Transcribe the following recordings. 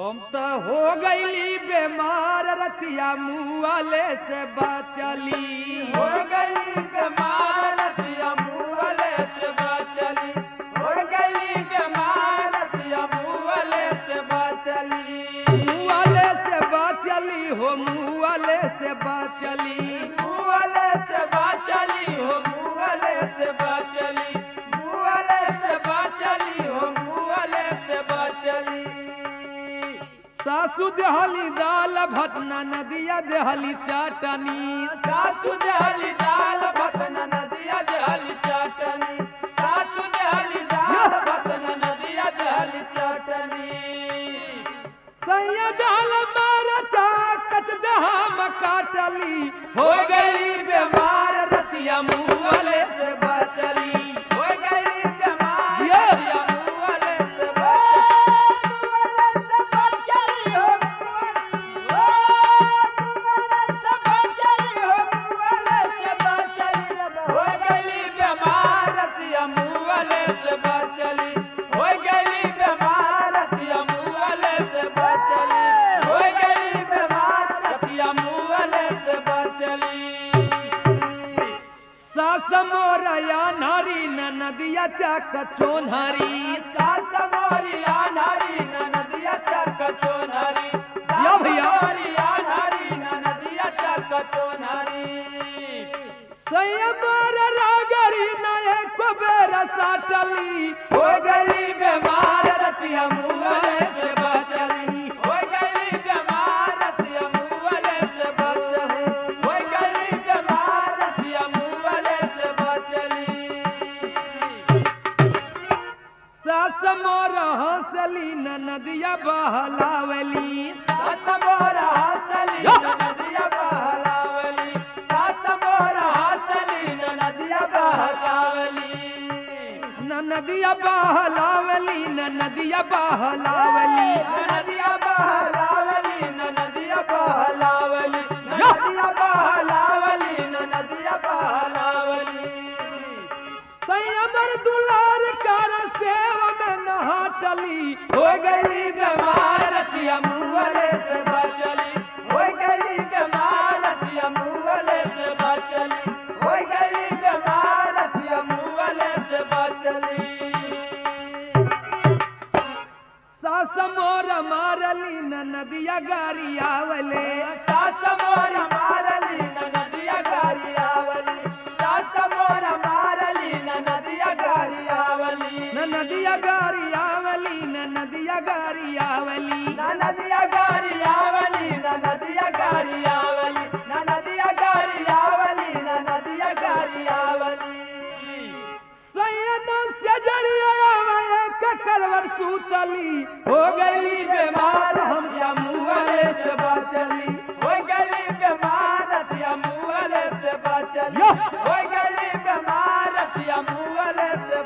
हम तो हो गईली बीमार रतिया मुआले से बचली हो गई बीमार रतिया मुँहले से बचली हो गई बीमार रतिया मुँहले से बचली मुआले से बचली हो मुआले से बचली मुँहले से बचली हो मुँहले से बचली मुँहले से बचली हो मुँहले से बचली सासू देहली दाल भतना नदिया देहली चाटनी सासु देहली दाल भतना नदिया देहली चाटनी सासु देहली दाल भतना नदिया देहली चाटनी सैया दाल मार चाकच दहम काटली हो गई बीमार रतिया मुँहले से बचली हो गई बीमार ये। रतिया मुँहले से बचली हो मुँहले से बचली हो मुँहले से बचली हो गई बीमार रतिया मुँहले से बचली हो गई बीमार रतिया मुँहले से बचली हो गई बीमार रतिया मुँहले से बचली सास मोरया नारी न नदिया चाक चोनहरी सास मोरिया नारी न नदिया चक चोनहरी या भैया। मोरिया नारी न नदिया चक चोनहरी सैया मोर रागरी न एक बेर साटली हो गई बीमार रतिया मुँहले से बचली हो गई बीमार रतिया मुँहले से बचली हो गई बीमार रतिया मुँहले से बचली सास मोर हंसली न नदिया बहलावली सात मोर हंसली न नदिया बहलावली सात मोर हंसली न नदिया बहलावली न नदिया बहलावली न नदिया बहलावली न नदिया बहलावली न नदिया बहलावली न नदिया बहलावली न नदिया बहलावली संयमर दुलार कर सेव में नहाटली हो गई बीमार रतिया मुँहले से बचली हो गई बीमार रतिया मुँहले से बचली हो गई बीमार रतिया मुँहले से बचली सास मोर मारली न नदिया गारियावले सास मोर मारली न नदिया गारी आवली सास मोर मारली न नदिया गारी आवली न नदिया गारियावली न नदिया गारियावली न नदिया गारी आवली न नदिया गारी आवली न नदिया गारी आवली न नदिया गारी आवली सैयद से जड़िया एक करवर सूतली हो गई बीमार हम या मुँहले से बचली हो गई बीमार या मुँहले से बचली यो। हो गई बीमार या मुँहले से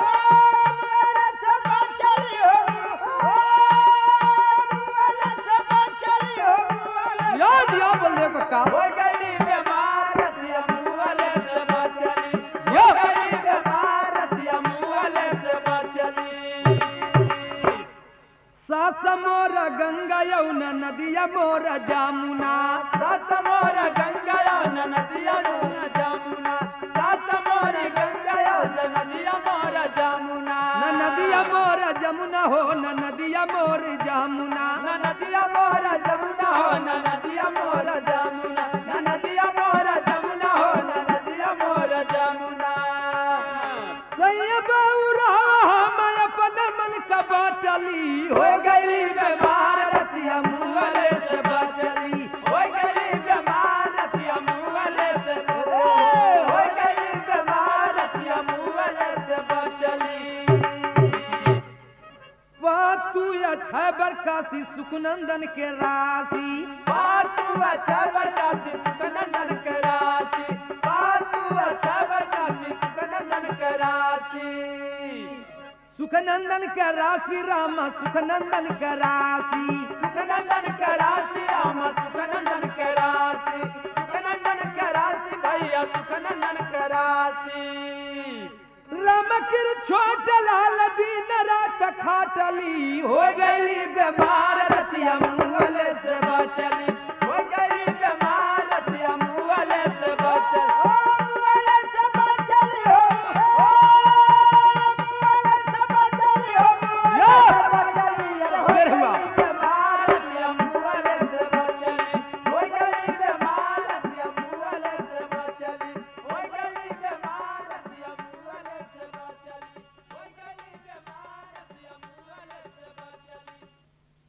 बचली याद या बोले को का हो गई बीमार या मुँहले से बचली यो। हो गई बीमार या मुँहले से बचली सास मोर गंगा यौना नदिया मोर जामुना सात मोर गंगा न नदिया मोर जामुना सात मोर गंगा न नदिया मोर जामुना न नदिया मोर जमुना हो न नदिया मोर जामुना न नदिया मोर जमुना हो न नदिया मोर जामुना न नदिया मोर जमुना हो न नदिया मोर जामुना सैया बौरा मैं अपन मन का बाटली हो गई बीमार रतिया मुँहले से बचली हो गई बीमार रतिया मुँहले से हो गई बीमार रतिया मुँहले से बचली पातू अच्छा बरकासी सुखनंदन के राशि पातू अच्छा बरकासी सुखनंदन के राशि पातू अच्छा बरकासी सुखनंदन के राशि सुखनंदन के राशि राम सुखनंदन के राशि सुखनंदन के राशि राम सुखनंदन के राशि सुखनंदन के राशि भैया सुखनंदन के राशि राम कृत छोट लाल दिन रात खाटली हो गई बीमार रतिया मुंगले से बचली